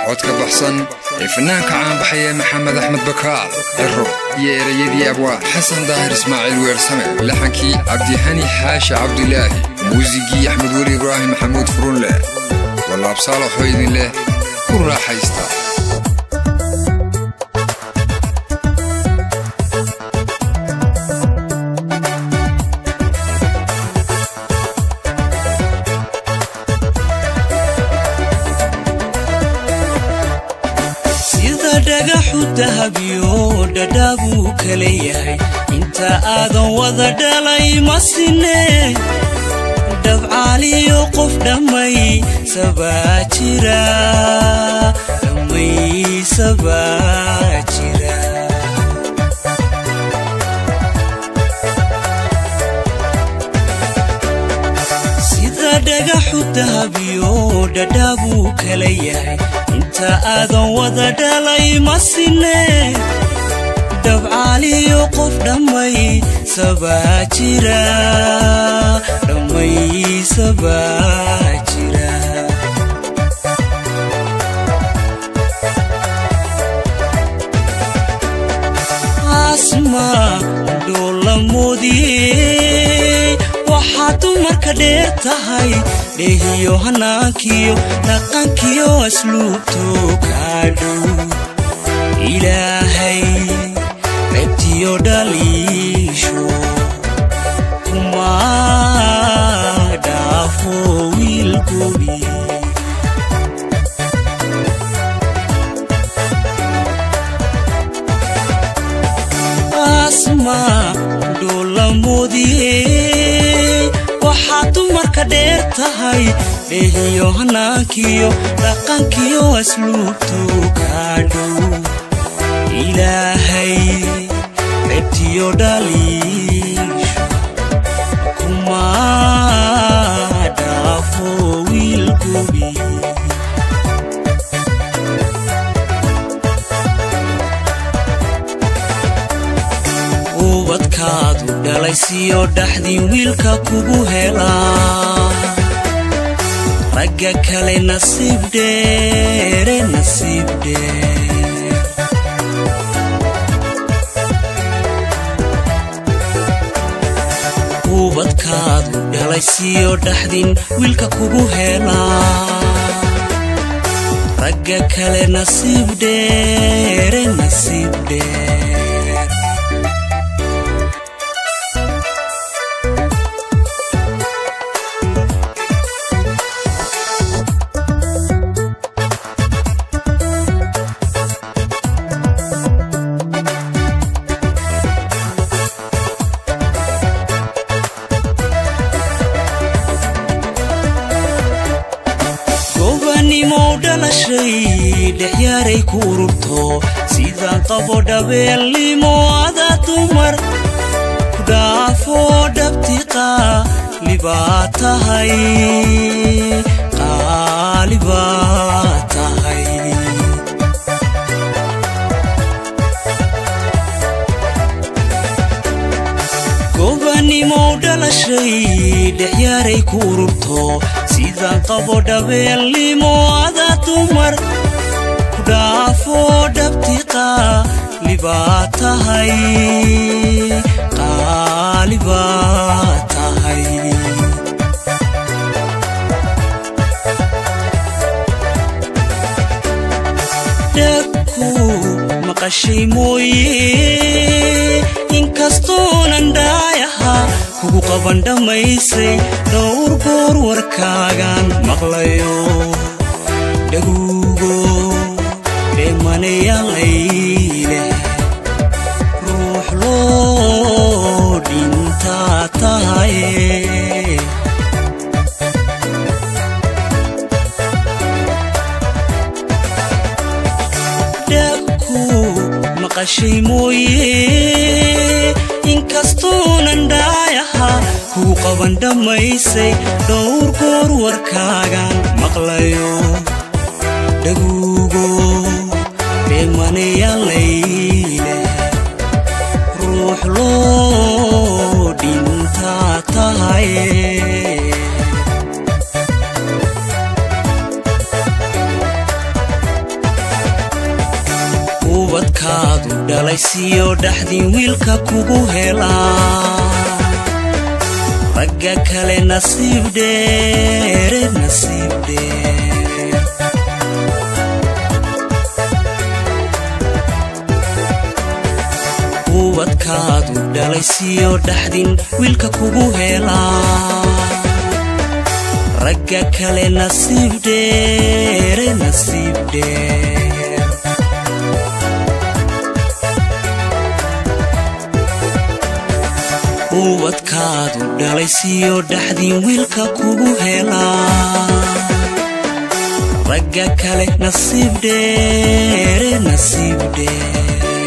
codka baxsan ee fanaanka caanbaxaya maxamed axmed bakaal ciro iyo ereyadii abwaa xasan daahir ismaaciil weersame laxankii cabdihani xaashi cabdilaahi muusigii axmed weli ibraahim maxamuud furunleh walaabsaalaxoo idin leh ku raaxaysta sida dhagaxu dahabyo dhadhaabuu kala yahay inta aadan wada dhalay ma sine dhabcaaliyo qof dhammay sabaa jira dhammay sabaa jira sida dhagaxu dahabyo dhadhaabuu kala yahay inta aadan wada dhalay ma sine dhabcaaliyo qof dhammay sabaa jira dhammay sabaa jira asma dhoola moodiyey waxaa dumarka dheer tahay dheehiyo hanaankiyo dhaqankiyo asluubto kaa dhow ilaahay ceebtiyo dhaliisho kuma dhaafo wiilgobi asma dhoola moodiyey waxaa dumarka dheer tahay dheehiyo hanaankiyo dhaqankiyo asluubto kaa dhow ilaahay ceebtiyo dhaliisho kuma dhaafo wiilgobi ubadkaadu dhalay siyo dhaxdii wiilka kugu helaa ragga kale nasiib dheere nasiib dheer ubadkaadu dhalay siyo dhaxdin wiilka kugu helaa ragga kale nasiib dheere nasiib dheer gobanimow dhalashay dhexyaaray ku ururto sidaan qabo dhabeelnimo ada dumar ku dhaafo dhabti qaalibaa tahay qaalibaa tahay gobanimow dhalashay dhexyaaray ku ururto sidaan qabo dhabeelnimo ada dumar ku dhaafo dhabti qaalibaa tahay qaalibaa tahay dhagku maqashay mooye inkastoonan dhaayaha kugu qaban dhammaysay dhowr goor warkaagaan maqlayo dhaguugo dheemanayaalayleh ruux loo dhintaa tahay dhagku maqashay mooye inkastoonan dhaayaha kuu qaban dhammaysay dhowr goor warkaagaan maqlayo dhaguugo dheemanayaalayleh ruux loo dhintaa tahay ubadkaadu dhalaysiyo dhaxdin wiilka kugu helaa ragga kale nasiib dheere nasiib dheer ubadkaadu dhalaysiyo dhaxdin wiilka kugu helaa ragga kale nasiib dheere nasiib dheer ubadkaadu dhalaysiyo dhaxdin wiilka kugu helaa ragga kale nasiib dheere nasiib dheer